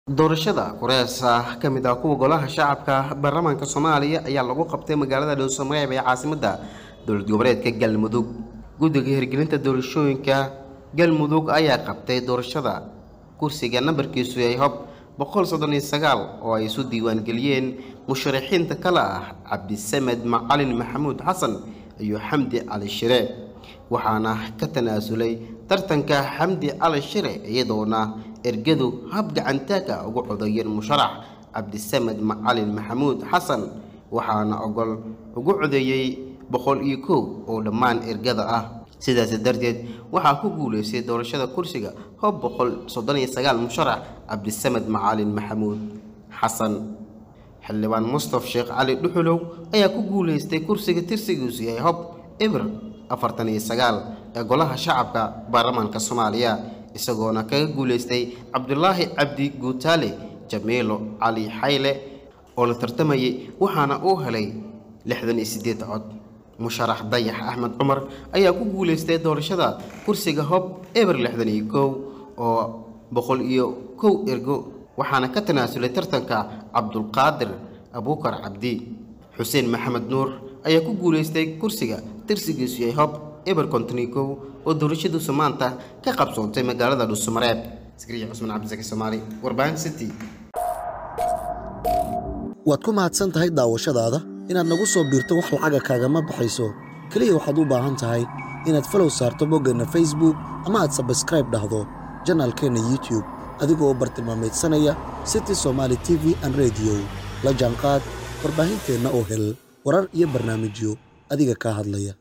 doorashada kureesa ka mid ah kuwa golaha shacabka baarlamaanka soomaaliya ayaa lagu qabtay magaalada dhowsamareeb ee caasimadda dowlad goboleedka galmudug guddiga hirgelinta doorashooyinka galmudug ayaa qabtay doorashada kursiga nambarkiisu yahay hob boqol soddon iyo sagaal oo ay isu diiwaangeliyeen musharaxiinta kale ah cabdisamed macalin maxamuud xasan iyo xamdi cali shire waxaana ka tanaasulay tartanka xamdi cali shire iyadoona ergadu hab gacantaaga ugu codeeyeen musharax cabdisamed macalin maxamuud xasan waxaana ogol ugu codeeyey boqol iyo kow oo dhammaan ergada ah sidaasi darteed waxaa ku guulaystay doorashada kursiga hob boqol soddon iyo sagaal musharax cabdisamed macalin maxamuud xasan xildhibaan mustaf sheekh cali dhuxulow ayaa ku guulaystay kursiga tirsigiisu yahay hob eber afartan iyo sagaal ee golaha shacabka baarlamaanka soomaaliya isagoona kaga guulaystay cabdulaahi cabdi guutaale jamiilo cali xayle oo la tartamayay waxaana uu helay lixdan iyo siddeed cod musharax dayax axmed cumar ayaa ku guulaystay doorashada kursiga hob eber lixdan iyo kow oo boqol iyo kow ergo waxaana ka tanaasulay tartanka cabdulqaadir abuukar cabdi xuseen maxamed nuur ayaa ku guulaystay kursiga tirsigiisu yahay hob eber konton iyo kow oo doorashadiisu maanta ka qabsoontay magaalada dhuusamareeb askariya cusmaan cabdisaki soomaali warbaahin city waad ku mahadsan tahay daawashadaada inaad nagu soo biirto wax lacaga kaagama baxayso keliya waxaad u baahan tahay inaad falow saarto boggeenna facebook ama aad sabskraib dhahdo janaalkeenna youtube adigoo bartilmaamaydsanaya city somaali t v an rediyo la jaanqaad warbaahinteenna oo hel warar iyo barnaamijyo adiga kaa hadlaya